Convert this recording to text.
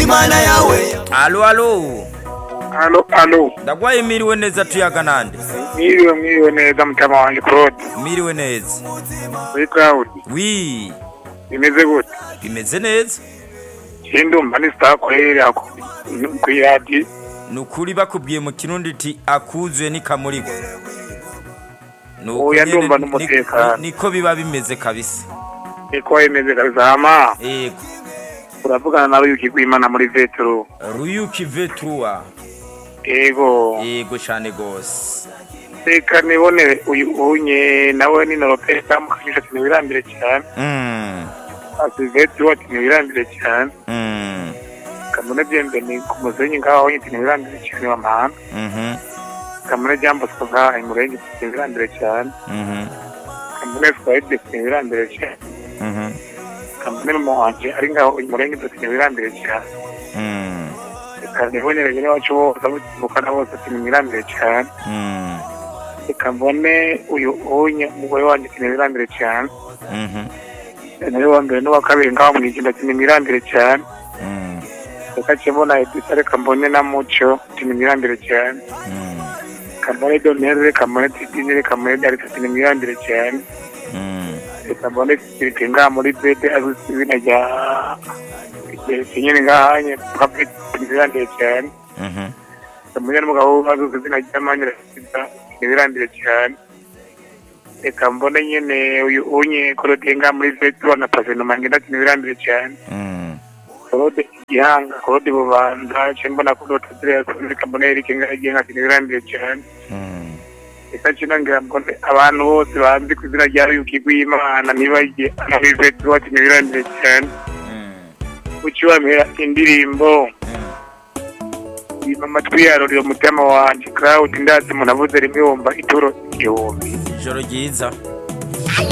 imana yawe alo alo Alo, alo. ndagwaye miriwe neza tuyaga nande Mwiriwe mwiriwe neza mutama wanjye Claude. miriwe neza Kuri Cloud. wi Bimeze gute? bimeze neza Sindumva ni star korera ku ku radio. ni ukuri bakubwiye mu kirundi ti akuzuye n'ikamurigwa Ni uko Oya, nyene ndumva ni- n'umutekano. ni- niko biba bimeze kabisa Eko imeze kabisa ama. yego Uravugana na Ruyuki Rwimana muri Vetro. ruyuki veturuwa Ego. yego cyane rwose Reka nibone uyu unye nawe ni Norope tamukanyisha ati nibirambire cyane. Mm, Ati Vetro ati nibirambire cyane. mm, Kamune Bienvenue ku muzenyi ngaho ati nibirambire cyane wa mahanga. mhm, Kamune Jean Bosco ngaho imurenge ati nibirambire cyane. mhm, Kamune Fred ati nibirambire cyane. mhm, kamere muhange ari ngaho umurenge dutine wirambire cyane mm, reka nibonere nyine wacu bose abukana bose tine wirambire cyane mm, reka mbone uyu unye umugore wanjye tine wirambire cyane mhm, nawe wa mbere n'uwa kabiri ngaho mwijinda tine wirambire cyane mm, reka cyembona edita reka mbone na muco tine wirambire cyane mm, reka mbone donere reka mbone tidine reka mbone darita tine wirambire cyane mm. reka mbone sirite ngaha muri bede azwi ku izina rya geretse nyine ngahanye kabiri tine wirambire cyane Mhm. kamenya n'umugabo w'abazuze izina ry'amanyira sida ntibirambire cyane reka mbone nyine uyu unye korode nga muri vetura na pavenoma ngenda ati ntibirambire cyane Mm. korode gihanga korode bubanza ce mbona korode ziriya korode kambone erike nga agiye nka ati ntibirambire cyane Mm. reka cino ngira mbone abantu bose banzi ku izina rya ruyuki rw'imana ntibajye muri vetura ati ntibirambire cyane Mm. ukiwamira indirimbo Yima amatwi yarorera umutima wanjye Claude ndazi umuntu avuze rimwe wumva ituro igihumbi ijoro ryiza Hey,